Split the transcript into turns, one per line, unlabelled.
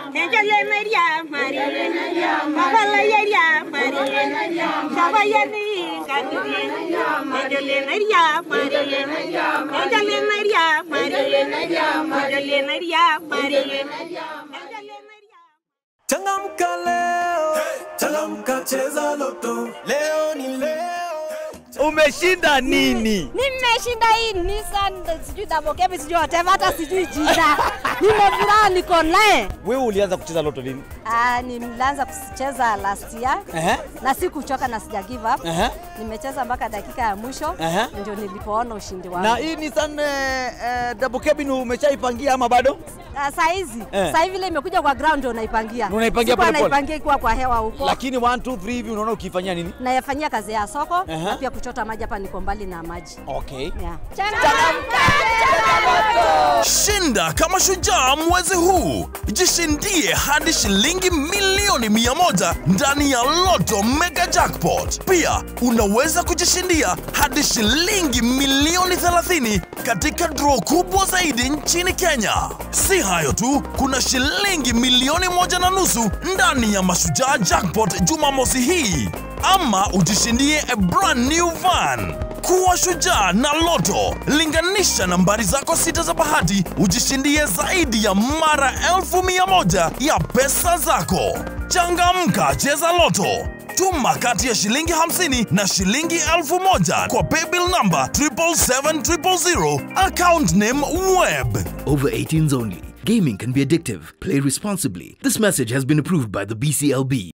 Enjole Maria Maria Mabala Yaria Maria Shabaya Kadiri Enjole Maria Maria Enjole Maria Maria Enjole Maria Maria Enjole Maria
Changamka leo, changamka cheza loto. Leo ni leo.
Umeshinda nini?
Nimeshinda hii Nissan sijui double cab sijui whatever hata sijui jina. Nimefuraha niko naye.
Wewe ulianza kucheza loto lini?
Ah, nilianza kucheza last year
Ehe.
na sikuchoka na sija give up.
Ehe.
Nimecheza mpaka dakika ya mwisho
Ehe.
ndio nilipoona ushindi wangu.
Na hii Nissan eh, eh, double cabin umeshaipangia ama bado?
Ah, saa hizi
Eh.
saa hivi ile imekuja kwa ground ndio naipangia.
Unaipangia
Sikuwa
pole pole?
naipangia ikiwa kwa hewa huko.
Lakini 1 2 3 hivi unaona ukifanyia nini?
Nayafanyia kazi ya soko
Ehe.
na pia kuchota maji hapa niko mbali na maji.
Okay.
Yeah.
Shinda kama shujaa mwezi huu, jishindie hadi shilingi milioni mia moja ndani ya Loto Mega Jackpot. Pia unaweza kujishindia hadi shilingi milioni 30 katika draw kubwa zaidi nchini Kenya. Si hayo tu, kuna shilingi milioni moja na nusu ndani ya Mashujaa Jackpot Jumamosi hii, ama ujishindie a brand new van. Kuwa shujaa na Loto. Linganisha nambari zako sita za bahati, ujishindie zaidi ya mara elfu mia moja ya pesa zako. Changamka, cheza Loto. Tuma kati ya shilingi 50 na shilingi elfu moja kwa paybill number 77700 account name web.
Over 18s only. Gaming can be addictive. Play responsibly. This message has been approved by the BCLB.